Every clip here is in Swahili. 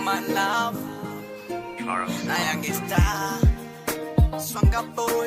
my love na Young Star Swanga boy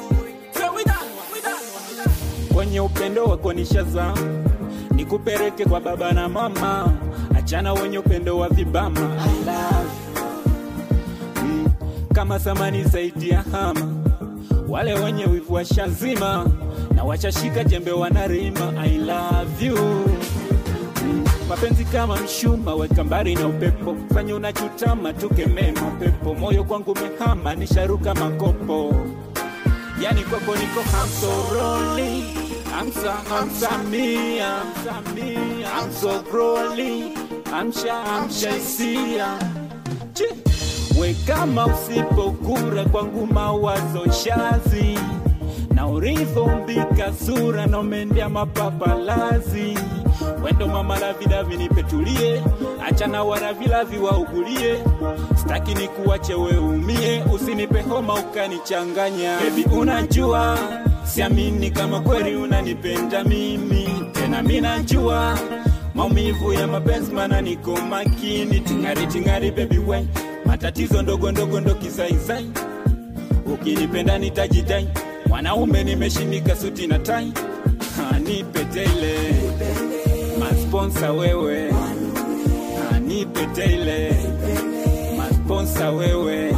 kwenye upendo wako nishaza nikupeleke kwa baba na mama achana wenye upendo wa vibama I love you. mm, kama samani zaidi ya hama wale wenye wivu washazima na wachashika jembe wanarima I love you Mm, mapenzi kama mshuma weka mbali na upepo fanya unachutama tukemee mapepo moyo kwangu mehama nisharuka makopo yani kwako niko hamsoroli amsa hamsamia amso groli amsha amshaisia Chi. we kama usipokura kwangu mawazo shazi na ulivyombika sura na umendea mapapalazi wendo mama lavidavi nipetulie achana waravilavi waugulie staki ni kuwache we umie usinipe homa ukanichanganya bebi unajua siamini kama kweli unanipenda mimi tena mi najua maumivu ya mapenzi mana niko makini tingari tingari bebi we matatizo ndogo ndogo ndo kizaizai ukinipenda nitajidai mwanaume nimeshimika suti na tai Ha, nipe tele masponsa wewe Ha, nipe tele masponsa wewe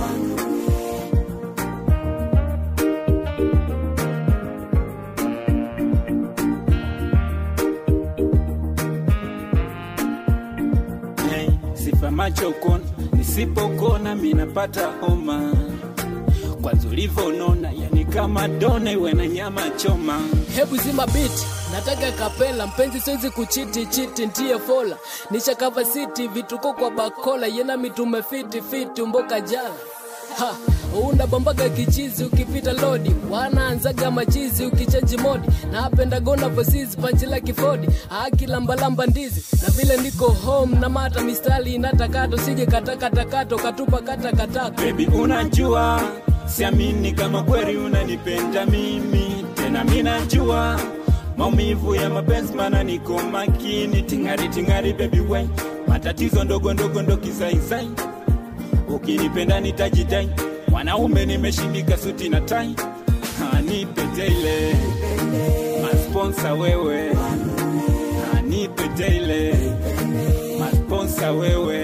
Hey, sifa macho kona nisipokona minapata homa kwanza ulivyonona yani kama dona iwe na nyama choma hebu zima biti nataka kapela mpenzi siwezi kuchiti chiti ntie fola nisha kava siti vituko kwa bakola yena mitume fiti fiti mboka jala ha unabambaga kichizi ukipita lodi wanaanzaga machizi ukichenji modi na apendagona vosizi panchila kifodi akilambalamba ndizi na vile niko home na mata mistali inatakato sije katakatakato katupa katakatako Baby unajua siamini kama kweli unanipenda mimi tena mi najua maumivu ya mapenzi mana niko makini tingari tingari baby we matatizo ndogo ndogo ndo kizaizai ukinipenda nitajidai mwanaume nimeshimika suti na tai Ha, nipe tele masponsa wewe Ha, nipe tele masponsa wewe